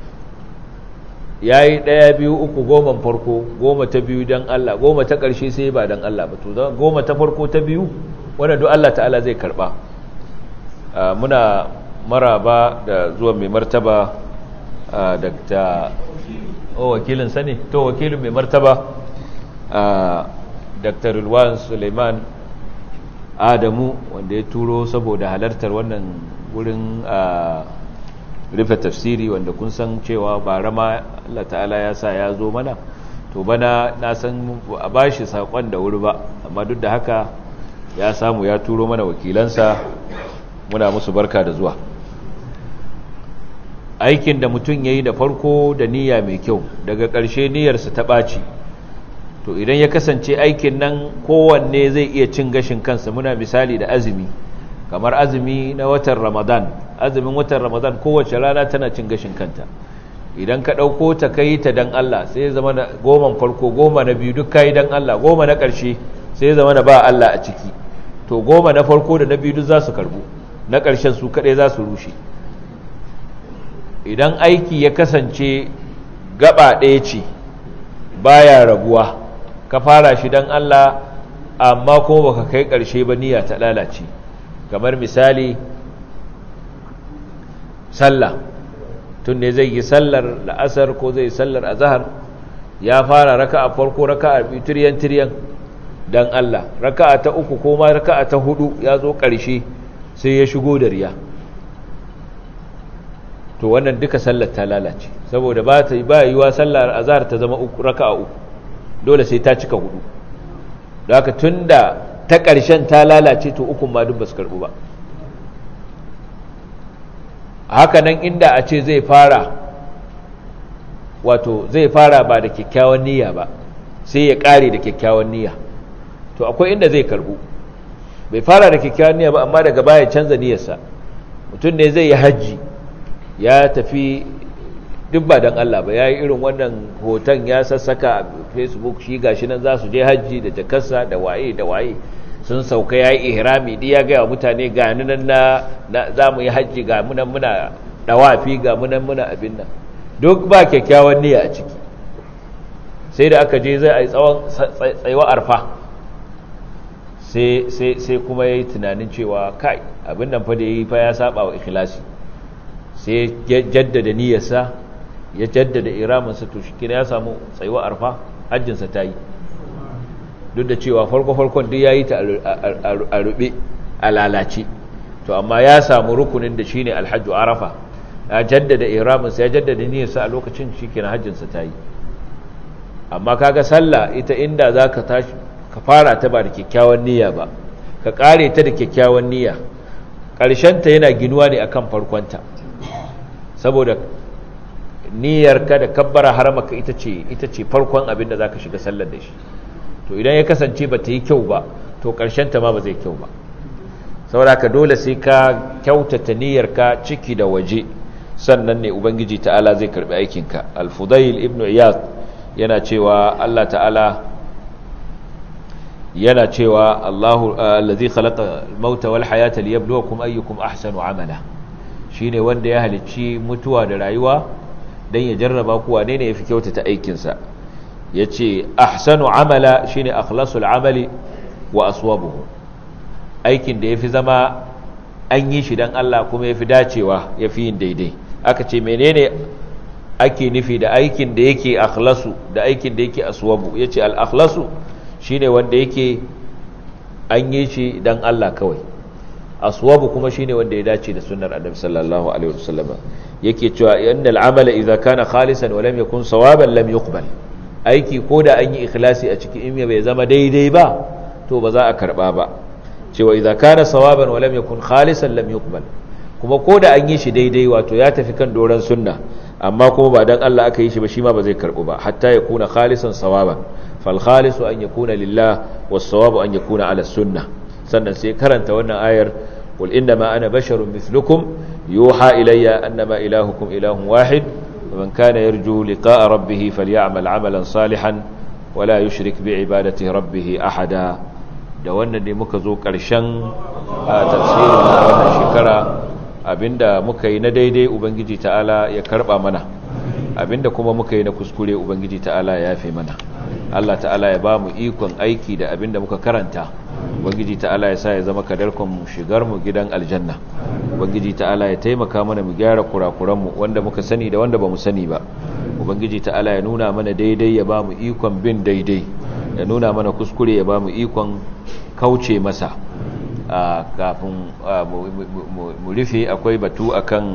[SPEAKER 1] ya yi ɗaya biyu uku goma farko goma ta biyu don Allah goma ta ƙarshe sai ba don Allah ba to goma ta farko ta biyu wanda duk Allah ta'ala zai karɓa muna maraba da zuwa mai martaba da o wakilin sani to wakilin mai martaba dr Rilwan suleiman adamu wanda ya turo saboda halartar wannan wurin rufe tafsiri wanda kun san cewa bara ma Allah ta'ala ya sa ya zo mana to bana na san a bashi sakon da wuri ba amma duk da haka ya samu ya turo mana wakilansa muna musu barka da zuwa aikin da mutum ya yi da farko da niyya mai kyau daga ƙarshe niyyarsa ta ɓaci to idan ya kasance aikin nan kowanne zai iya cin gashin kansa muna misali da azumi kamar azumi na watan ramadan azumin watan ramadan kowace rana tana cin gashin kanta idan ka ɗauko ta kai ta don Allah sai zama na goman farko goma na biyu duk kayi don Allah goma na ƙarshe sai zama na ba Allah a ciki to goma na farko da na biyu duk za su karbu na ƙarshen su kaɗai za su rushe idan aiki ya kasance gaba ɗaya ce baya rabuwa ka fara shi don Allah amma kuma baka kai ƙarshe ba niyya ta lalace kamar misali sallah tun ne zai yi sallar la'asar ko zai sallar azahar ya fara raka a farko raka a tiryan tiryan don Allah raka a ta uku ko ma raka a ta hudu ya zo ƙarshe sai ya shigo da riya to wannan duka sallar ta lalace saboda ba ta ba yiwa sallar azhar ta zama uku raka'a uku dole sai ta cika hudu da haka tunda ta ƙarshen ta lalace to ukun ma duk ba su karbu ba haka nan inda a ce zai fara wato zai fara ba da kyakkyawan niyya ba sai ya ƙare da kyakkyawan niyya to akwai inda zai karbu bai fara da kyakkyawan niyya ba amma daga baya canza niyyarsa mutum ne zai yi hajji ya tafi duk ba don Allah ba ya yi irin wannan hoton ya sassaka a facebook shi gashi nan za su je hajji da jakarsa da waye da waye sun sauka ya yi ihrami di ya gaya mutane ga nan na za mu yi hajji ga munan muna dawafi ga munan muna abin nan duk ba kyakkyawan niyya a ciki sai da aka je zai a yi tsawon tsayuwa arfa sai kuma ya yi tunanin cewa kai abin nan fa da ya yi fa ya saba wa ikhlasi sai ya jaddada niyyarsa ya jaddada iraminsa to shi ya samu tsayuwa arfa hajjinsa ta yi duk da cewa farko-farkon duk ya yi ta a rube a lalace to amma ya samu rukunin da shi ne alhajju arafa ya jaddada iraminsa ya jaddada niyyarsa a lokacin shi kina hajjinsa ta yi amma kaga sallah ita inda za ka tashi ka fara ta ba da kyakkyawan niyya ba ka kare ta da kyakkyawan niyya ƙarshenta yana ginuwa ne akan farkonta saboda niyyarka da kabbara haramaka ita ce ita ce farkon abin da zaka shiga sallar da shi to idan ya kasance ba ta yi kyau ba to ƙarshen ta ma ba zai kyau ba saboda ka dole sai ka kyautata niyyarka ciki da waje sannan ne ubangiji ta'ala zai karbi aikinka al-fudail ibn iyad yana cewa Allah ta'ala yana cewa Allahu allazi khalaqa al-mauta wal hayata liyabluwakum ayyukum ahsanu amala shine wanda ya halicci mutuwa da rayuwa dan ya jarraba ku wane ne yafi kyautata aikin sa yace ahsanu amala shine akhlasul amali wa aswabuhu aikin da yafi zama an yi shi dan Allah kuma yafi dacewa yafi yin daidai aka ce menene ake nufi da aikin da yake akhlasu da aikin da yake aswabu yace al akhlasu shine wanda yake an yi shi dan Allah kawai aswabu kuma shine wanda ya dace da sunnar annabi sallallahu alaihi wasallam yake cewa innal amala idza kana khalisan wa lam yakun sawaban lam yuqbal aiki ko da an yi ikhlasi a cikin in bai zama daidai ba to ba za a karba ba cewa idza kana sawaban wa lam yakun khalisan lam yuqbal kuma ko da an yi shi daidai wato ya tafi kan doran sunna amma kuma ba dan Allah aka yi shi ba shi ma ba zai karbu ba hatta ya kuna khalisan sawaban fal khalisu an yakuna lillah was sawabu an yakuna ala sunnah sannan sai karanta wannan ayar qul inna ma ana basharun mithlukum yuha ilayya annama ilahukum ilahun wahid ومن كان يرجو لقاء ربه فليعمل عملا صالحا ولا يشرك بعبادة ربه أحدا da wannan ne muka zo ƙarshen tafsirin na wannan shekara abinda muka yi na daidai ubangiji ta'ala ya karba mana abinda kuma muka yi na kuskure ubangiji ta'ala ya yafe mana Allah ta'ala ya ba mu ikon aiki da abinda muka karanta ubangiji ta'ala ya sa ya zama kadarkon shigar mu gidan aljanna ubangiji ta'ala ya taimaka mana mu gyara kurakuran mu wanda muka sani da wanda bamu sani ba ubangiji ta'ala ya nuna mana daidai ya ba mu ikon bin daidai ya nuna mana kuskure ya ba mu ikon kauce masa kafin mu rufe akwai batu akan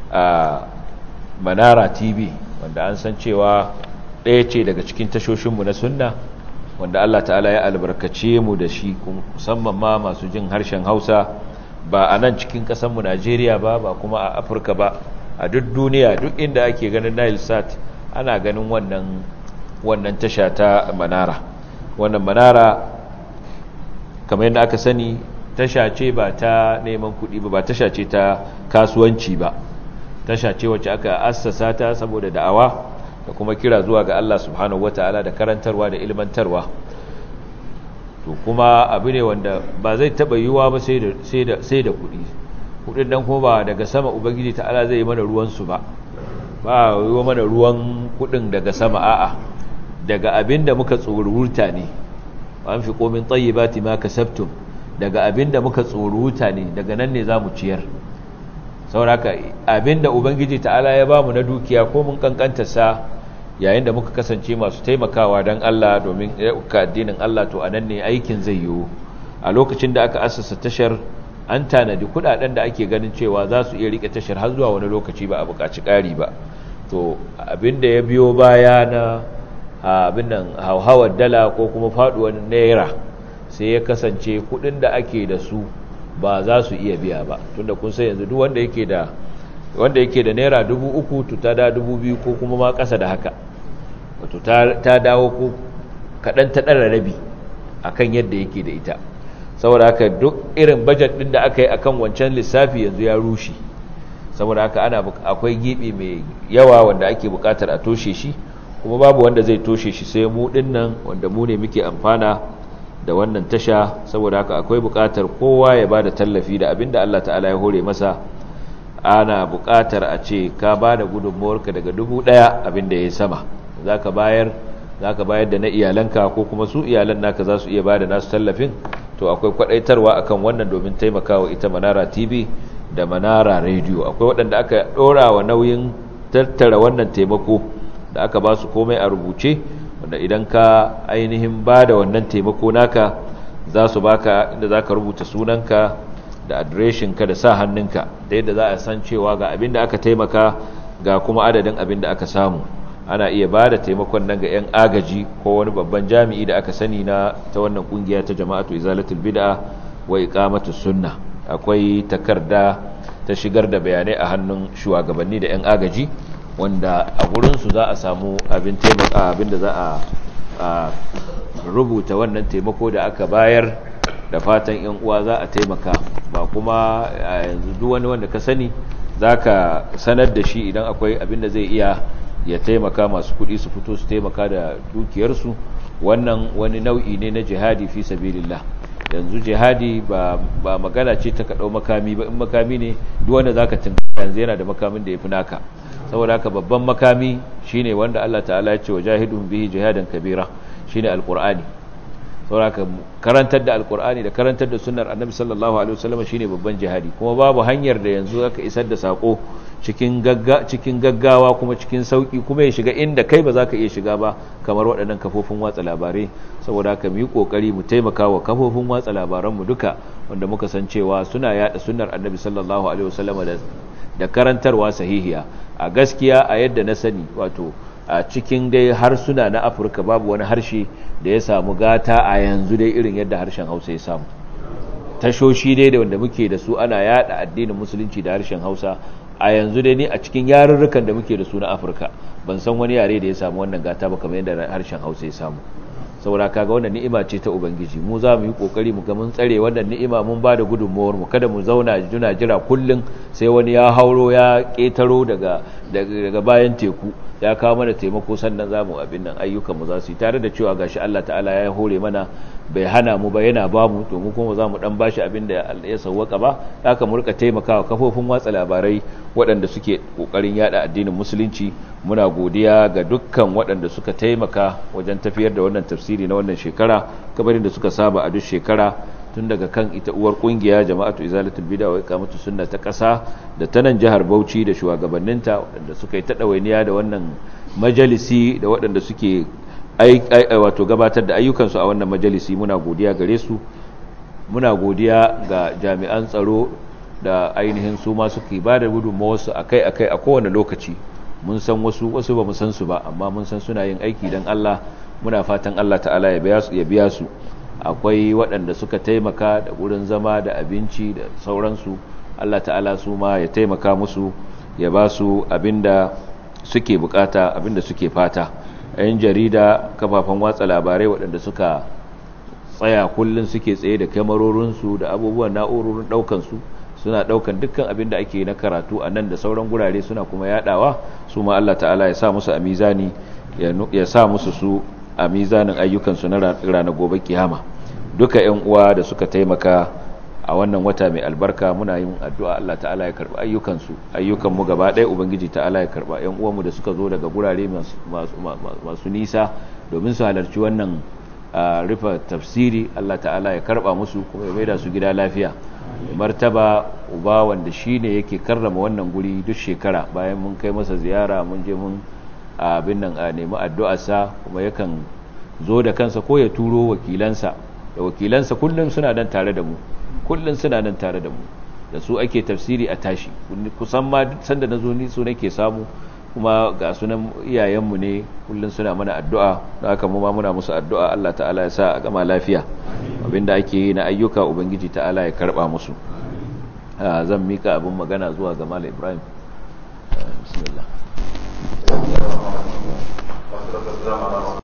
[SPEAKER 1] manara tv wanda an san cewa ɗaya ce daga cikin tashoshinmu na sunna wanda Allah ta'ala ya albarkace mu da shi musamman ma masu jin harshen hausa ba a nan cikin ƙasanmu najeriya ba ba kuma a afirka ba a duk duniya duk inda ake ganin nile sat ana ganin wannan wannan tasha ta manara wannan manara kamar yadda aka sani tasha ce ba ta neman kuɗi ba ba tasha ce ta kasuwanci ba tasha ce wacce aka assasa ta saboda da'awa da kuma kira zuwa ga Allah subhanahu wataala da karantarwa da ilmantarwa to kuma abu ne wanda ba zai taba yiwuwa ba sai da sai da sai da kuɗi kuɗin nan kuma ba daga sama ubangiji ta'ala zai yi mana ruwan su ba ba yiwa mana ruwan kuɗin daga sama a'a daga abinda muka tsoruruta ne an fi komin tayyibati ma kasabtum daga abinda muka tsoruruta ne daga nan ne zamu ciyar sauraka abinda ubangiji ta'ala ya bamu na dukiya ko mun kankanta sa yayin da muka kasance masu taimakawa don Allah domin ka addinin Allah to anan ne aikin zai yiwu a lokacin da aka assasa tashar an tanadi kudaden da ake ganin cewa za su iya rike tashar har zuwa wani lokaci ba a buƙaci ƙari ba to abinda ya biyo baya na abin nan hauhawar dala ko kuma faduwar naira sai ya kasance kudin da ake da su ba za su iya biya ba tunda kun sai yanzu duk wanda yake da wanda yake da naira dubu uku to ta da dubu biyu ko kuma ma ƙasa da haka wato ta dawo ko kaɗan ta ɗara rabi a kan yadda yake da ita saboda haka duk irin bajet ɗin da aka yi a kan wancan lissafi yanzu ya rushe saboda haka ana akwai gibi mai yawa wanda ake buƙatar a toshe shi kuma babu wanda zai toshe shi sai mu ɗin nan wanda mu ne muke amfana da wannan tasha saboda haka akwai buƙatar kowa ya ba da tallafi da abinda Allah ta'ala ya hore masa ana buƙatar a ce ka ba da gudunmuwarka daga dubu ɗaya abinda ya yi sama za ka bayar za ka bayar da na iyalanka ko kuma su iyalan naka za su iya ba da nasu tallafin to akwai kwaɗaitarwa akan wannan domin taimakawa ita manara tv da manara radio akwai waɗanda aka ɗora wa nauyin tattara wannan taimako da aka ba su komai a rubuce wanda idan ka ainihin ba da wannan taimako naka za su baka inda za ka rubuta sunanka da adireshinka da sa hannunka da yadda za a san cewa ga abin da aka taimaka ga kuma adadin abin da aka samu ana iya ba da taimakon nan ga 'yan agaji ko wani babban jami'i da aka sani na ta wannan kungiya ta jama'atu izalatul bid'a wa iqamatus sunna akwai takarda ta shigar da bayanai a hannun shugabanni da 'yan agaji wanda a gurinsu za a samu abin taimaka abin da za a rubuta wannan taimako da aka bayar da fatan yan uwa za a taimaka ba kuma a yanzu duk wani wanda ka sani za ka sanar da shi idan akwai abin da zai iya ya taimaka masu kuɗi su fito su taimaka da dukiyarsu wannan wani nau'i ne na jihadi fi sabilillah yanzu jihadi ba, ba magana ce ta kaɗau makami ba in makami ne duk wanda za ka yanzu yana da makamin da ya fi naka saboda haka babban makami shine wanda Allah ta'ala ya ce wa jahidun bihi jihadan kabira shine alqur'ani saboda haka karantar da alqur'ani da karantar da sunnar annabi sallallahu alaihi wasallam shine babban jihadi kuma babu hanyar da yanzu aka isar da sako cikin gagga cikin gaggawa kuma cikin sauki kuma ya shiga inda kai ba za ka iya shiga ba kamar waɗannan kafofin watsa labarai saboda haka mu yi kokari mu taimaka wa kafofin watsa labaranmu duka wanda muka san cewa suna yada sunnar annabi sallallahu alaihi wasallam da da karantarwa sahihiya a gaskiya a yadda na sani wato a cikin dai harsuna na afirka babu wani harshe da ya samu gata a yanzu dai irin yadda harshen hausa ya samu tashoshi dai da wanda muke da su ana yada addinin musulunci da harshen hausa a yanzu dai ne a cikin yarurrukan da muke da su na afirka ban san wani yare da ya samu wannan gata ba kamar yadda harshen hausa ya samu saboda kaga wannan ni'ima ce ta ubangiji mu za mu yi kokari mu ga mun tsare wannan ni'ima mun ba da gudunmuwar mu kada mu zauna juna jira kullun sai wani ya hauro ya ketaro daga daga bayan teku ya kawo mana taimako sannan zamu abin nan ayyukan mu za su yi tare da cewa gashi Allah ta'ala ya hore mana bai hana mu ba yana ba mu to mu kuma za mu dan bashi abin da ya sauwaka ba haka mu rika taimakawa kafofin watsa labarai waɗanda suke kokarin yada addinin musulunci muna godiya ga dukkan waɗanda suka taimaka wajen tafiyar da wannan tafsiri na wannan shekara kabarin da suka saba a duk shekara tun daga kan ita uwar kungiya jama'atu izalatul bid'a wa iqamatu sunna ta ƙasa da ta nan jihar Bauchi da shugabanninta waɗanda suka yi ta ɗawainiya da wannan majalisi da waɗanda suke wato gabatar da ayyukansu a wannan majalisi muna godiya gare su muna godiya ga jami'an tsaro da ainihin su ma suke ba da gudunmawarsu akai-akai a kowane lokaci mun san wasu wasu ba mu san su ba amma mun san suna yin aiki don Allah muna fatan Allah ta'ala ya biya su akwai waɗanda suka taimaka da wurin zama da abinci da sauransu Allah ta'ala su ma ya taimaka musu ya ba su abinda suke bukata abinda suke fata yan jarida kafafen watsa labarai waɗanda suka tsaya kullum suke tsaye da kyamarorinsu da abubuwan na'urorin ɗaukansu suna ɗaukan dukkan abin da ake na karatu a nan da sauran gurare suna kuma yaɗawa su ma Allah ta'ala ya sa musu a mizani ya sa musu su a mizanin ayyukansu na ranar gobe kiyama duka 'yan uwa da suka taimaka a wannan wata mai albarka muna yin addu'a Allah ta'ala ya karba ayyukansu ayyukanmu gaba ɗaya ubangiji ta'ala ya karba ‘yan uwanmu da suka zo daga gurare masu nisa domin su halarci wannan rufe tafsiri Allah ta'ala ya karba musu kuma ya maida su gida lafiya martaba uba wanda shi ne yake karrama wannan guri duk shekara bayan mun kai masa ziyara mun je mun abin nan a nemi addu'arsa kuma yakan zo da kansa ko ya turo wakilansa da wakilansa kullum suna nan tare da mu kullum suna nan tare da mu da su ake tafsiri a tashi kusan ma sanda na zo ni su nake samu kuma ga sunan iyayenmu ne kullum suna mana addu'a da haka mu ma muna musu addu'a Allah ta'ala ya sa a gama lafiya abinda ake yi na ayyuka ubangiji ta'ala ya karba musu zan mika abin magana zuwa ga Malam Ibrahim bismillah